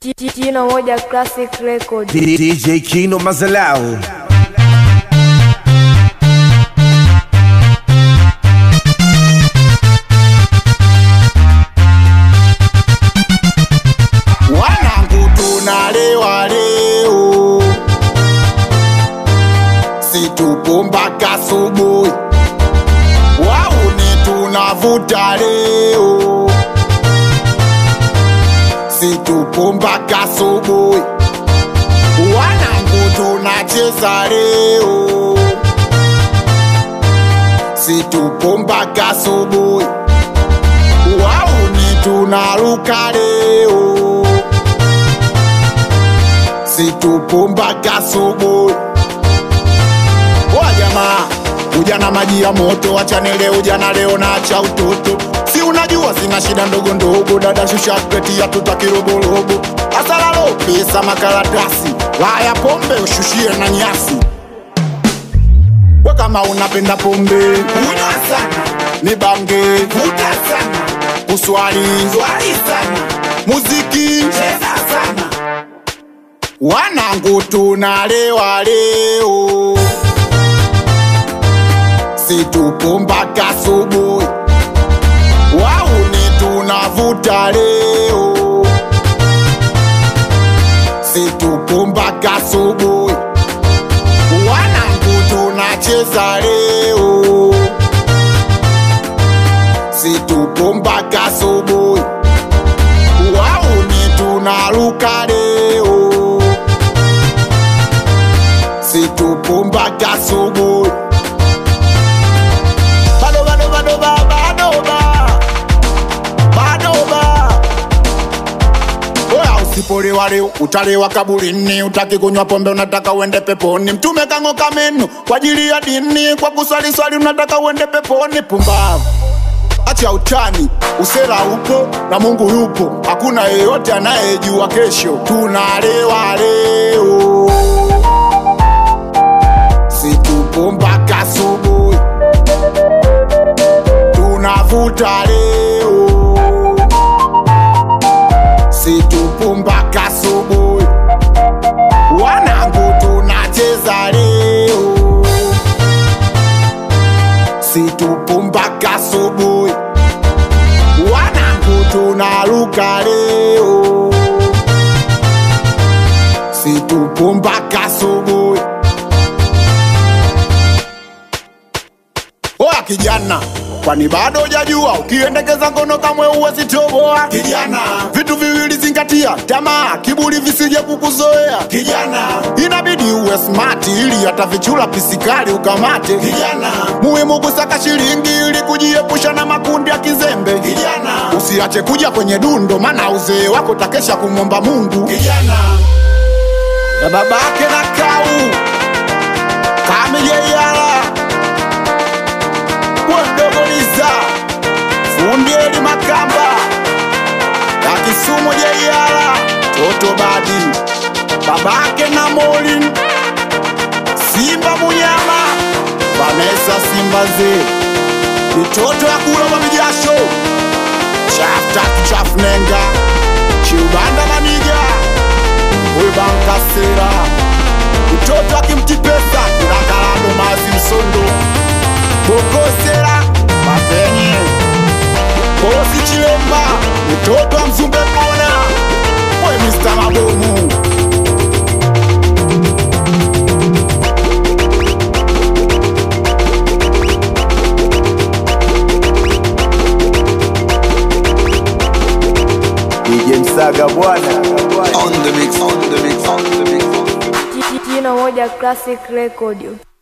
Jino moja classic record. DJ Kino Mazalau. Wanangu tunalewa leo, situpo mpaka asubuhi. Wauni tunavuta leo, situpo mpaka asubuhi. Wanangu tunacheza leo, situpo mpaka asubuhi. Wauni tunaruka leo situpo mpaka asubuhi. Wa jamaa, ujana maji ya moto, achane leo, ujana leo na acha utoto. Si unajua sina shida ndogo ndogo, dada shusha kreti ya tuta kiroborobo. Asalalo pesa makaratasi, laya pombe ushushie na nyasi. We kama unapenda pombe, kunywa sana, ni bange, vuta sana, uswali, swali sana, muziki, cheza sana wanangu tunalewa leo, situpo mpaka asubuhi. Wauni tunavuta leo, situpo mpaka asubuhi. Wanangu tunacheza leo, situpo mpaka asubuhi. Wauni tunaruka leo situpo mpaka asubuhi. Bado bado bado ba bado ba bado ba. Oya, usipolewa leo utalewa kaburini, utaki kunywa pombe unataka uende peponi. Mtume kang'oka meno kwa ajili ya dini, kwa kuswali swali unataka uende peponi. Pumbavu, acha utani, usera upo na Mungu yupo, hakuna yeyote anayejua kesho. Tunalewa leo situpo mpaka asubuhi, tunavuta leo, situpo mpaka asubuhi, wanangu tunacheza leo, situpo mpaka asubuhi, wanangu tunaruka leo, situpo mpaka asubuhi. Oya kijana, kwani bado hujajua ukiendekeza ngono kamwe huwezi toboa? Kijana, vitu viwili zingatia, tamaa, kiburi visije kukuzoea. Kijana, inabidi uwe smart ili hata vichula pisikali ukamate. Kijana, muhimu kusaka shilingi ili kujiepusha na makundi ya kizembe. Kijana, usiache kuja kwenye dundo, maana uzee wako takesha kumwomba Mungu. Kijana, na babake na kau kamijeyala wondogoliza fundieli makamba ya kisumu jeiala toto badi babake na molin simba munyama vanesa simba ze mitoto ya kula mamijasho chaftatu chafnenga chiubanda maniga webankasera mtoto akimtipesa kurakalado mazi msondo bokosera mapenye kosi chilemba mtoto wa mzumbe kona we Mr. mabomu DJ Msaga bwana. On the mix, on the mix, on the mix. Jino moja classic record.